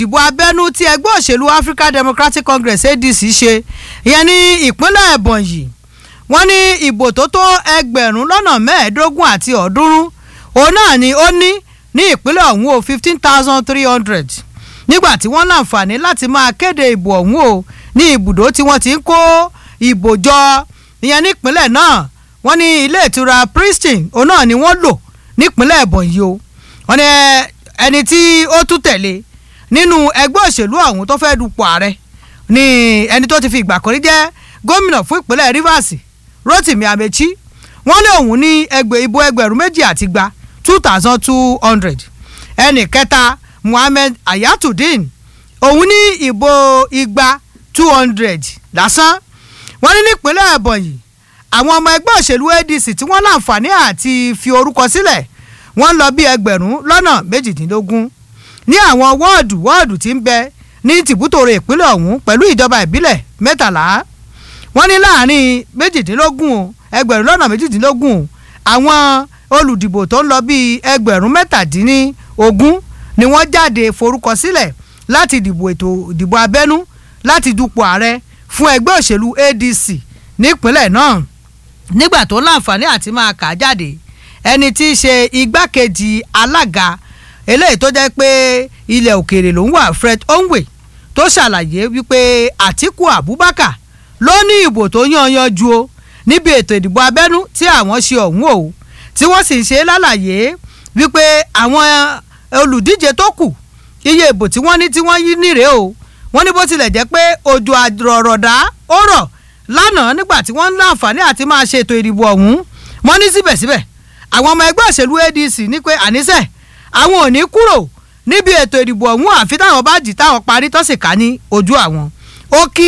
ìdìbò abẹ́nú tí ẹgbẹ́ òṣèlú African Democratic Congress ADC ṣe ìyẹn ní ìpínlẹ̀ Ebonyi wọ́n ní ìbò tó tó ẹgbẹ̀rún lọ́nà mẹ́ẹ̀ẹ́dógún àti ọ̀ọ́dúnrún òun náà ni ó ní ní ìpínlẹ̀ ọ̀hún o fifteen thousand three hundred nígbà tí wọ́n láǹfààní láti máa kéde ìbò ọ̀hún o ní ibùdó tí wọ́n ti ń kó ìbò jọ ìyẹn nípínlẹ̀ náà wọ́n ní ilé ìtura Pristine òun náà ni wọ́n lò nípínlẹ̀ Ebonyi o wọ́n ní ẹni tí ó tún tẹ̀lé nínú ẹgbẹ́ òṣèlú ọ̀hún tó fẹ́ dupò ààrẹ ní ẹni tó ti fi ìgbà kan rí jẹ́ gómìnà fún ìpínlẹ̀ Rivers Rotimi Amechi wọ́n ní òun ní ẹgbẹ́ ìbò ẹgbẹ̀rún méjì àti gba two thousand two hundred ẹnì kẹta Muhammed Ayatudeen òun ní ìbò igba two hundred lásán wọ́n ní nípínlẹ̀ Ebonyi àwọn ọmọ ẹgbẹ́ òṣèlú ADC tí wọ́n láǹfààní àti fi orúkọ sílẹ̀ wọ́n lọ bí ẹgbẹ̀rún lọ́nà méjìdínlógún ní àwọn wọ́ọ̀dù wọ́ọ̀dù tí ń bẹ ní tìbútòrò ìpínlẹ̀ ọ̀hún pẹ̀lú ìjọba ìbílẹ̀ mẹ́tàlá wọ́n ní láàrin méjìdínlógún ẹgbẹ̀rún lọ́nà méjìdínlógún àwọn olùdìbò tó ń lọ bíi ẹgbẹ̀rún mẹ́tàdínlógún ni wọ́n jáde forúkọ sílẹ̀ láti dìbò ètò ìdìbò abẹ́nú láti dupò ààrẹ fún ẹgbẹ́ òṣèlú ADC nípínlẹ̀ náà nígbà tó láǹfààní àti máa kà á jáde ẹni tí í ṣe igbákejì alága eléyìí tó jẹ́ pé ilẹ̀ òkèèrè ló ń wà Fred Onwe tó ṣàlàyé wípé Àtíkù Abubakar ló ní ìbò tó yanyan ju o níbi ètò ìdìbò abẹ́nú tí àwọn ṣe ọ̀hún o tí wọ́n sì ń ṣe lálàyé wípé àwọn olùdíje tó kù iye ìbò tí wọ́n ní tí wọ́n yí nírè o wọ́n ní bó tilẹ̀ jẹ́ pé òjò àrọ̀rọ̀dá ó rọ̀ lánàá nígbà tí wọ́n ń láǹfààní àti máa ṣe ètò ìdìbò ọ̀hún wọ́n ní síbẹ̀síbẹ̀ àwọn ọmọ ẹgbẹ́ òṣèlú ADC ní pé àníṣe àwọn ò ní kúrò níbi ètò ìdìbò ọ̀hún àfi táwọn bá jì táwọn parí tó sì ká ní ojú àwọn ó kí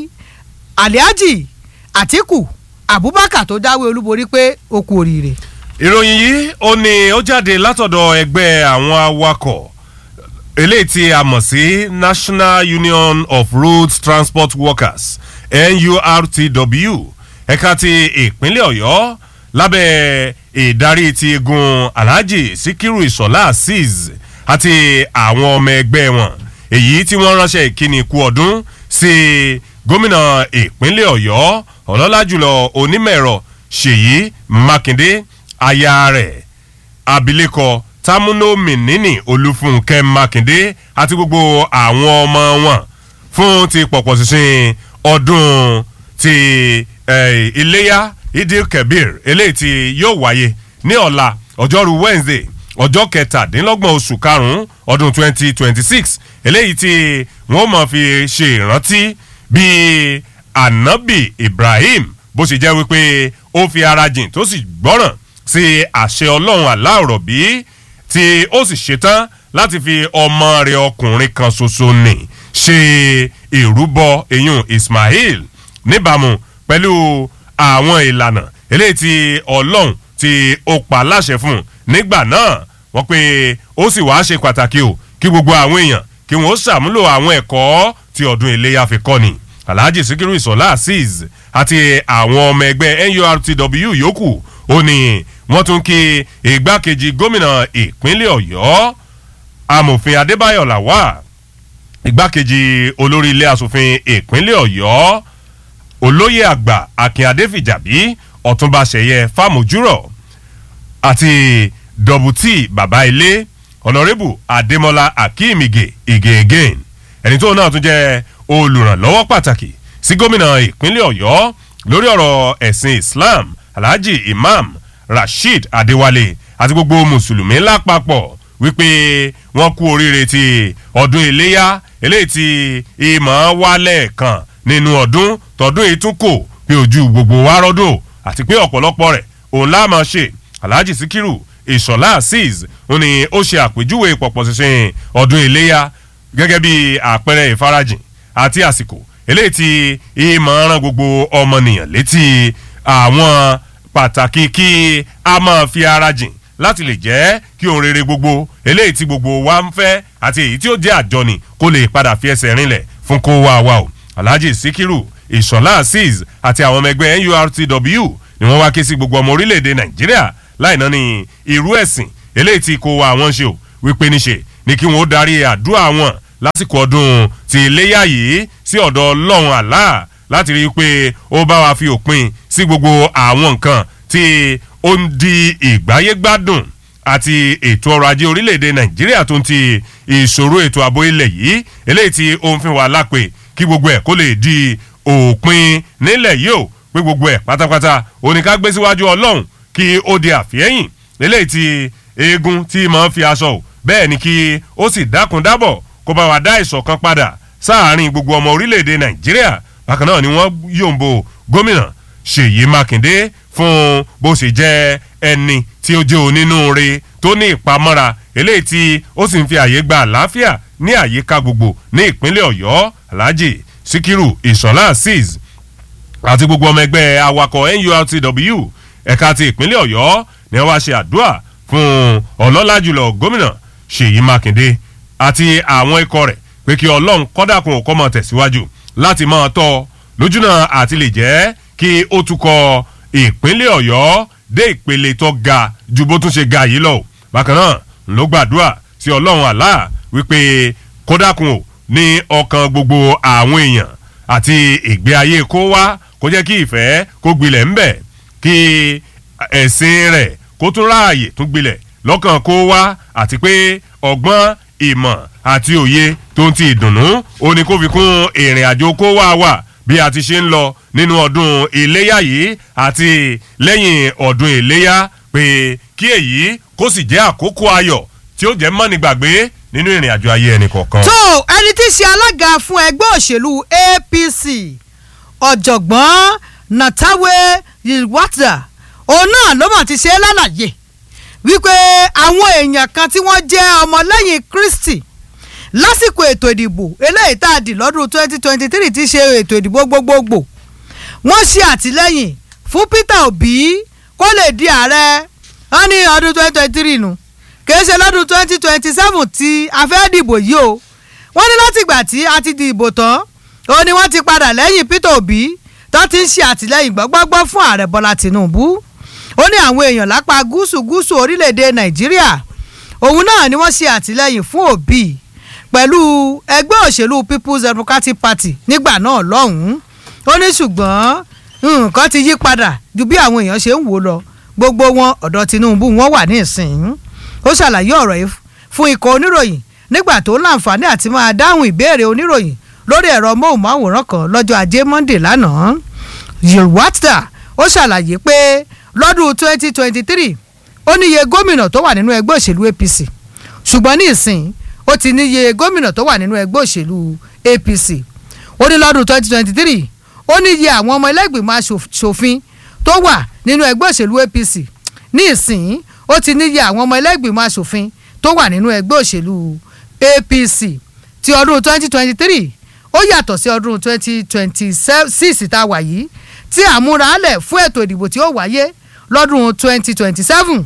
Alhaji Atiku Abubakar tó jáwé olúborí pé ó kú oríire. ìròyìn yìí ó ní ó jáde látọ̀dọ̀ ẹgbẹ́ àwọn awakọ̀ eléyìí tí a mọ̀ sí National Union of Road Transport Workers NURTW ẹ̀ka ti ìpínlẹ̀ Ọ̀yọ́ lábẹ́ ìdarí ti igun Alhaji Sikiru Ìṣọ̀lá Azeez àti àwọn ọmọ ẹgbẹ́ wọn èyí tí wọ́n ránṣẹ́ ìkíni kú ọdún sí gómìnà ìpínlẹ̀ Ọ̀yọ́ ọlọ́lá jùlọ onímọ̀-ẹ̀rọ Ṣèyí Mákindé aya rẹ̀ abilékọ Támúnó Mìnínì Olúfúnkẹ́ Mákindé àti gbogbo àwọn ọmọ wọn fún ti pọ̀pọ̀ ṣinṣin ọdún ti eh, Iléyá Idil Kebir eléyìí tí yóò wáyé ní ọ̀la ọjọ́rú Wednesday ọjọ́ kẹtàdínlọ́gbọ̀n oṣù karùn-ún ọdún 2026 eléyìí tí wọ́n mọ̀ fi ṣe ìrántí bíi Anabi Ibrahim bó ṣe jẹ́ wípé ó fi ara jìn tó sì gbọ́ràn sí àṣẹ Ọlọ́run aláòrọ̀ bí tí ó sì ṣetán láti fi ọmọ rẹ̀ ọkùnrin kan ṣoṣo nì ṣe ìrúbọ eyín Ismail níbàámu pẹ̀lú àwọn ìlànà eléyìí tí Ọlọ́run tí ó pa láṣẹ fún un nígbà náà wọ́n pé ó sì wáá ṣe pàtàkì o kí gbogbo àwọn èèyàn kí wọ́n ṣàmúlò àwọn ẹ̀kọ́ tí ọdún iléyà fi kọ́ ni Alhaji Sikiru Ìṣọ̀lá Azeez àti àwọn ọmọ ẹgbẹ́ NURTW yòókù ó ní wọ́n tún kí igbákejì gómìnà ìpínlẹ̀ Ọ̀yọ́ amòfin Adébáyọ̀ Làwà igbákejì olórí ilé asòfin ìpínlẹ̀ Ọ̀yọ́ olóyè àgbà Akin Adéfìjàbí Ọ̀túnba Ṣẹ̀yẹ Fámójúrọ̀ àti dọ̀bùtì bàbá ilé ọ̀nàrẹ́bù adémọlá akeem ige ige again ẹni tó náà tún jẹ́ olùrànlọ́wọ́ pàtàkì sí gómìnà ìpínlẹ̀ ọ̀yọ́ lórí ọ̀rọ̀ ẹ̀sìn islam alhaji imam rasheed adéwálé àti gbogbo mùsùlùmí lápapọ̀ wípé wọ́n kú oríire ti ọdún iléyá eléyìí tí ìmọ̀ wálẹ̀ kan nínú ọdún tọdún yìí tún kò pé ojú gbogbo wa rọ́dọ̀ àti pé ọ̀pọ̀lọpọ̀ rẹ̀ òun láà máa ṣe alhaji sikiru ìṣọ̀lá azeez ó ní ó ṣe àpèjúwe pọ̀pọ̀ ṣinṣin ọdún iléyà gẹ́gẹ́ bí àpẹẹrẹ ìfarajìn àti àsìkò eléyìí tí ìmọ̀ ran gbogbo ọmọnìyàn létí àwọn pàtàkì kí a máa fi ara jìn láti lè jẹ́ kí ohun rere gbogbo eléyìí tí gbogbo wa ń fẹ́ àti èyí tí ó jẹ́ àjọni kó lè padà fi ẹsẹ̀ rinlẹ̀ fún kó wá wa o alhaji sikiru ìṣọ̀lá azeez àti àwọn ọmọ ẹgbẹ́ nurtw ni wọ́n wá ké sí gbogbo ọmọ orílẹ̀-èdè nàìjíríà láìná ní irú ẹ̀sìn eléyìí tí kò wá àwọn ṣe o wípé níṣe ni kí wọ́n ó darí àdúrà wọn lásìkò ọdún ti iléyà yìí sí ọ̀dọ̀ ọlọ́run àlá láti rí i pé ó bá wa fi òpin sí gbogbo àwọn nǹkan tí ó ń di ìgbáyégbádùn àti ètò ọrọ̀ ajé orílẹ̀-èdè nàìjíríà tó ń ti ìṣòro ètò ààbò ilẹ̀ yìí eléyìí tí ó ń fi wà lápè kí gbogbo ẹ̀ kó lè di òpin nílẹ̀ yìí ó pé gbogbo ẹ̀ pátápátá oníká gbé síwájú ọlọ́run kí ó di àfihẹ́yìn eléyìí tí eegun tí máa ń fi aṣọ ò bẹ́ẹ̀ ni kí ó sì dákun dábọ̀ kó bá wa dá ìṣọ̀kan padà sáàárín gbogbo ọmọ orílẹ̀-èdè nàìjíríà bákan náà ni wọ́n yòǹbo gómìnà ṣèyí mákindé fún bó ṣe jẹ́ ẹni tí ó jẹ́ onínúure tó ní ìpamọ́ra eléyìí tí ó sì ń fi àyè gba àlàáfíà ní àyíká gbogbo ní ìpínlẹ̀ ọ̀yọ́ alhaji sikiru ìṣọ̀lá azeez àti gbogbo ọmọ ẹgbẹ́ awakọ̀ nurtw ẹ̀ka ti ìpínlẹ̀ ọ̀yọ́ ni wọ́n wá ṣe àdúrà fún ọlọ́lá jùlọ gómìnà ṣèyí mákindé àti àwọn ikọ̀ rẹ̀ pé kí ọlọ́run kọ́dàkùn kọ́ mọ̀ tẹ̀síwájú láti máa tọ́ lójúnà àti lè jẹ́ kí ó tukọ̀ ìpínlẹ̀ ọ̀yọ́ dé ìpele tó ga ju bó tún ṣe ga yìí lọ bákan náà ló gbàdúrà sí ọlọ́run àlá wípé kódàkùn ò ní ọkàn gbogbo àwọn èèyàn àti ìgbé ayé kó wá kó jẹ́ kí ìfẹ́ kó gbilẹ̀ ńbẹ̀ kí ẹ̀sìn rẹ̀ kó tún ráàyè tún gbilẹ̀ lọ́kàn kó wá àti pé ọgbọ́n ìmọ̀ àti òye tó ń ti ìdùnnú ó ní kó fi kún ìrìn àjò kó wá wà bí a ti ṣe ń lọ nínú ọdún iléyà yìí àti lẹ́yìn ọdún iléyà pé kí èyí kó sì jẹ́ àkókò ayọ̀ tí ó jẹ́ mọ́nìgbàgbé nínú ìrìn àjò ayé ẹnì kọ̀ọ̀kan. tó ẹni tí í ṣe alága fún ẹgbẹ́ òṣèlú apc ọ̀jọ̀gbọ́n natawe yilwata òun náà ló mà ti ṣe é lálàyé wípé àwọn èèyàn kan tí wọ́n jẹ́ ọmọlẹ́yìn kristi lásìkò ètò ìdìbò eléyìí tá a dì lọ́dún twenty twenty three ti ṣe ètò ìdìbò gbogbogbò wọ́n ṣe àtìlẹ́yìn fún peter obi kó lè di ààrẹ wọ́n ní ọdún twenty twenty three nù kìí ṣe lọ́dún twenty twenty seven tí a fẹ́ dìbò yìí o wọ́n ní látìgbà tí a ti dìbò tán ó ní wọ́n ti padà lẹ́yìn peter obi tó ti ń ṣe àtìlẹ́yìn gbọ́gbọ́gbọ́ fún ààrẹ bọ́lá tinubu ó ní àwọn èèyàn lápá gúúsù gúúsù orílẹ̀-èdè nàìjíríà òun náà ni wọ́n ṣe àtìlẹ́yìn fún òbí pẹ̀lú ẹgbẹ́ òṣèlú people's democratic party nígbà náà lọ́hùn-ún ó ní ṣùgbọ́n nǹkan ti yí padà ju bí àwọn èèyàn ṣe ń wò lọ gbogbo wọn ọ̀dọ̀ tinubu wọn wà ní ìsìn ó ṣàlàyé ọ̀rọ̀ yìí fún ikọ̀ oníròyìn nígbà tó láǹfààní àti máa dáhùn ìbéèrè oníròyìn lórí ẹ̀rọ móhùnmáwòrán kan lọ́jọ́ ajé monday lánàá yelwata ó ṣàlàyé pé lọ́dún twenty twenty three ó níye gómìnà tó wà nínú ẹgbẹ́ òṣèlú apc ṣùgbọ́n ní ìsìn ó ti níye gómìnà tó wà nínú ẹgbẹ́ òṣèlú apc ó ní lọ́dún twenty twenty three ó níye àwọn ọmọ ẹlẹ́gbìmọ̀ aṣòfin tó wà nínú ẹgbẹ́ òṣèlú apc ní ìsìn ó ti níye àwọn ọmọ ẹlẹ́gbìmọ̀ aṣòfin tó wà nínú ẹgbẹ́ òṣèlú apc ti ọdún twenty twenty three ó yàtọ̀ sí ọdún twenty twenty six tá a wà yìí tí àmúralẹ̀ fún ètò ìdìbò tí ó wáyé lọ́dún twenty twenty seven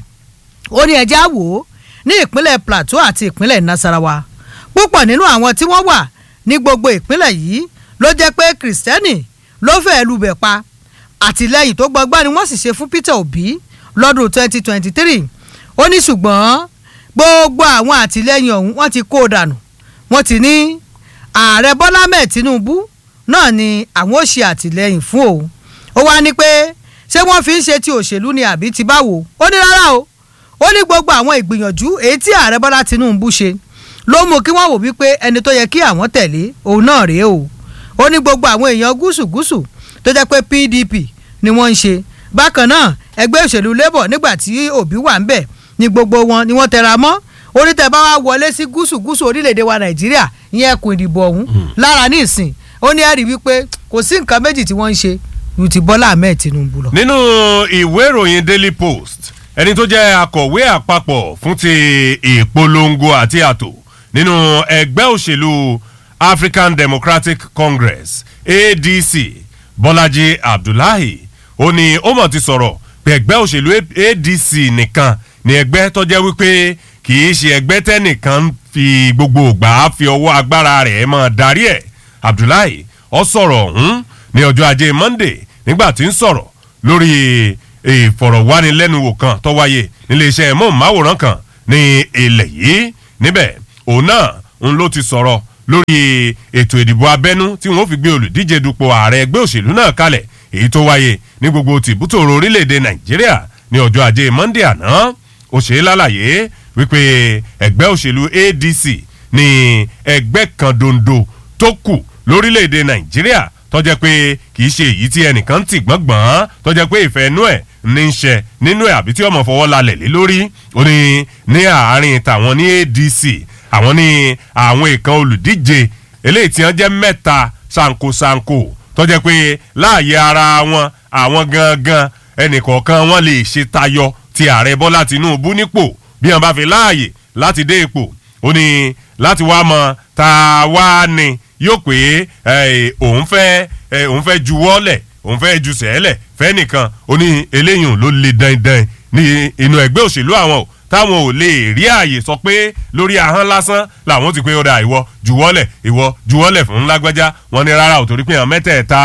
ó ní ẹjẹ́ àwò ní ìpínlẹ̀ plateau àti ìpínlẹ̀ nasarawa púpọ̀ nínú àwọn tí wọ́n wà ní gbogbo ìpínlẹ̀ yìí ló jẹ́ pé kìrìsìtẹ́nì ló fẹ́ẹ́ lubẹ̀ pa àtìlẹ́yìn tó gbọgbọ́n ni wọ́n sì ṣe fún peter obi lọ́dún twenty twenty three ó ní ṣùgbọ́n gbogbo àwọn àtìlẹ́yìn ọ̀hún wọ́n ti kó o dànù wọ́n ti ní ààrẹ bọ́lá mẹ́ẹ̀ tinubu náà ni àwọn ò ṣe àtìlẹ́yìn fún òun ó wá ní pé ṣé wọ́n fi ń ṣe ti òṣèlú ni àbí ti báwo ó ní rárá o ó ní gbogbo àwọn ìgbìyànjú èyí tí ààrẹ bọ́lá tinubu ṣe ló mú kí wọ́n wò wípé ẹni tó yẹ kí àwọn tẹ̀lé òun náà rèé o ó ní gbogbo àwọn èèyàn gúúsù gúúsù tó jẹ́ pé pdp ni wọ́n ń ṣe bákan náà ẹgbẹ́ òṣèlú labour nígbà tí òbí wà ń bẹ̀ ni gbogbo wọn ni wọ́n tẹra mọ́ onítẹ̀ bá wá wọlé sí gúúsù gúúsù orílẹ̀-èdè wa nàìjíríà ìyẹn ẹkùn ìdìbò ọ̀hún lára ní ìsìn ó ní ẹ̀rí wípé kò sí nǹkan méjì tí wọ́n ń ṣe ju ti bọ́lá ahmed tinubu lọ. nínú ìwé ìròyìn daily post ẹni tó jẹ́ akọ̀wé àpapọ̀ fún ti ìpolongo àti àtò nínú ẹgbẹ́ òṣèlú african democratic congress adc bọ́lájí abdullahi ó ní ó mọ̀ ti sọ̀rọ̀ pé ẹgbẹ́ òṣèlú adc nìkan ni ẹgbẹ́ tó jẹ́ wípé kì í ṣe ẹgbẹ́ tẹ́nìkan fi gbogbo ògbà fi ọwọ́ agbára rẹ̀ mọ́ darí ẹ̀ abdullahi ọ sọ̀rọ̀ ọ̀hún ní ọjọ́ ajé monday nígbà tí ń sọ̀rọ̀ lórí ìfọ̀rọ̀wánilẹ́nuwò kan tó wáyé níléeṣẹ́ móhùnmáwòrán kan ní ilẹ̀ yìí níbẹ̀ òun náà ń ló ti sọ̀rọ̀ lórí ètò ìdìbò abẹ́nú tí wọ́n fi gbé olùdíje dupò ààrẹ ẹgbẹ́ òṣèlú náà kalẹ̀ èyí tó wáyé ní gbogbo tìbútòrò orílẹ̀-èdè nàìjíríà ní ọjọ́ ajé monde àná ó ṣe é lálàyé wípé ẹgbẹ́ òṣèlú adc ní ẹgbẹ́ kan dondo tó kù lórílẹ̀‐èdè nàìjíríà tọ́jẹ́ pé kì í ṣe èyí tí ẹnìkan ti gbọ́ngbọ́n tọ́jẹ́ pé ìfẹ́ inú ẹ̀ ní í ṣe nínú ẹ̀ àbí tí ọmọ fọwọ́ lalẹ̀ lé lórí ó ní ní àárín tàwọn ní adc àwọn ní àwọn ìkan olùdíje eléyìí tí wọ́n jẹ́ mẹ́ta ṣankoṣanko tọ́jẹ́ pé láàyè ara wọn àwọn gangan ẹnìkọ̀ọ̀kan wọn lè ṣe tayọ ti ààrẹ bọ́lá tinubu nípò bí wọn bá fi láàyè láti dé ipò ó ní láti wá mọ tá a wá ní yóò pé òun fẹ́ òun fẹ́ juwọ́lẹ̀ òun fẹ́ ju sẹ́lẹ̀ fẹ́ nìkan ó ní eléyìí ló le dandan ní inú ẹgbẹ́ òṣèlú àwọn o táwọn ò lè rí ààyè sọ pé lórí ahọ́n lásán làwọn ti pé ó da ìwọ juwọ́lẹ̀ ìwọ juwọ́lẹ̀ fún lágbájá wọn ní rárá ò torí pé àwọn mẹ́tẹ̀ẹ̀ta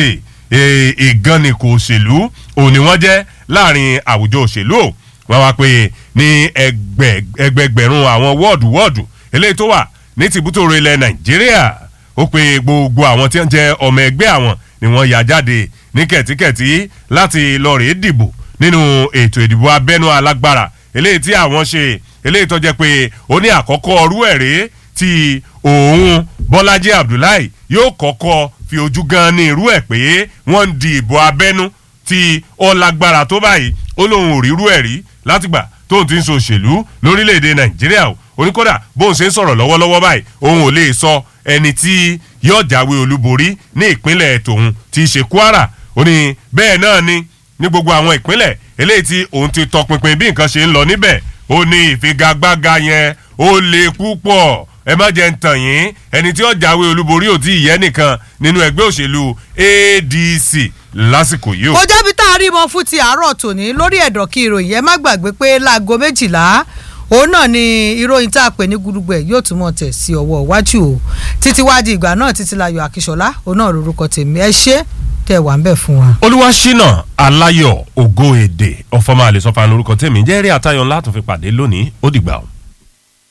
ìgànnì kò òṣèlú òun ni wọ́n jẹ́ láàrin àwùjọ òṣèlú o wọ́n wá pé ní ẹgbẹgbẹ̀rún àwọn wọ́ọ̀dù wọ́ọ̀dù eléyìí tó wà ní tìbútòrò ilẹ̀ nàìjíríà ó pe gbogbo àwọn tí wọ́n jẹ́ ọmọ ẹgbẹ́ àwọn ni wọ́n yà jáde ní kẹ̀tíkẹ̀tí láti lọ rèé dìbò nínú ètò ìdìbò abẹ́nú alágbára eléyìí tí àwọn ṣe eléyìí tó jẹ́ pé ó ní àkọ́kọ́ ọrú ẹ̀ rèé tí òun bọ́lájí abdullahi yóò kọ́kọ́ fi ojú gan ní irú ẹ̀ pé wọ́n ń di ìbò abẹ́nú tí ó lágbára tó báyìí ó lóun ò rírú ẹ̀ rí látìgbà tóun ti ń so òṣèlú lórílẹ̀‐èdè nàìjíríà o oníkódà bóun ṣe ń sọ̀rọ̀ lọ́wọ́lọ́wọ́ báyìí òun ò lè sọ ẹni tí yóò jáwé olúborí ní ìpínlẹ̀ tòun ti ṣe kwara ó ní bẹ́ẹ̀ náà ni ní gbogbo àwọn ìpínlẹ̀ eléyìí tí òun ti tọpinpin bí nǹkan ṣe ń lọ níbẹ̀ ó ní ìfigagbága yẹn ó le púpọ̀ ẹ má jẹ́ ń tàn yín ẹni tí ó jáwé olúborí ò tí ì yẹ nìkan nínú ẹgbẹ́ òṣèlú adc lásìkò yìí o. kò jẹ́bi tá a rí mọ fún ti àárọ̀ tòní lórí ẹ̀dọ̀ kí ìròyìn ẹ má gbàgbé pé láago méjìlá òun náà ni ìròyìn tá a pè ní gudugbẹ yóò tún mọ̀ tẹ̀ sí ọwọ́ iwájú o títí wá di ìgbà náà títí láyọ̀ àkíṣọlá òun náà lorúkọ tèmi ẹ ṣé tẹ̀ wá ń bẹ̀ fún wa. olúwaṣínà aláyọ̀ ògo èdè ọ̀fọ̀mọ́ àlè sọ́fà lórúkọ tèmi jẹ́rìí àtayọ̀ ńlá tó fi pàdé lónìí ó dìgbà o.